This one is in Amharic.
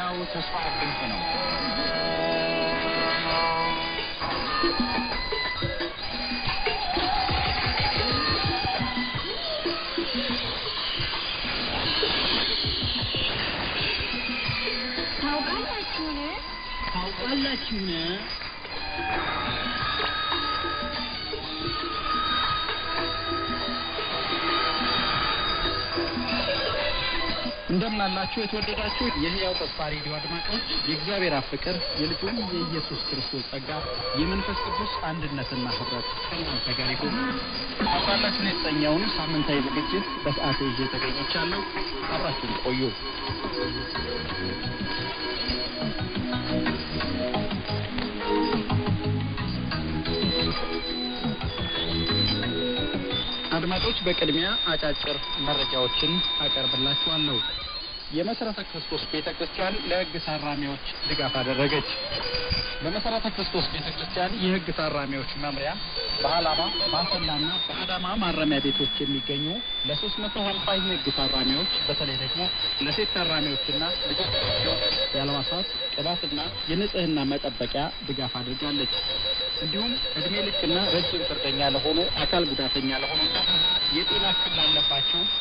ሕያው ተስፋ ድምፅ ነው። ታውቃላችሁን? ታውቃላችሁን? እንደምን አላችሁ የተወደዳችሁ የሕያው ተስፋ ሬዲዮ አድማጮች፣ የእግዚአብሔር አብ ፍቅር የልጁም የኢየሱስ ክርስቶስ ጸጋ የመንፈስ ቅዱስ አንድነትና ህብረት ከእናንተ ጋር ይሁን። ታውቃላችሁን የተሰኘውን ሳምንታዊ ዝግጅት በሰዓት ይዤ ተገኝቻለሁ። አብራችሁን ቆዩ። አድማጮች በቅድሚያ አጫጭር መረጃዎችን አቀርብላችኋለሁ። የመሰረተ ክርስቶስ ቤተ ክርስቲያን ለህግ ታራሚዎች ድጋፍ አደረገች። በመሰረተ ክርስቶስ ቤተ ክርስቲያን የህግ ታራሚዎች መምሪያ በአላባ በአሰላና በአዳማ ማረሚያ ቤቶች የሚገኙ ለሶስት መቶ ሀምሳ የህግ ታራሚዎች በተለይ ደግሞ ለሴት ታራሚዎችና ልጆቻቸው የአልባሳት ቅባትና የንጽህና መጠበቂያ ድጋፍ አድርጋለች። እንዲሁም እድሜ ልክና ረጅም ፍርደኛ ለሆኑ አካል ጉዳተኛ ለሆኑና የጤና እክል ላለባቸው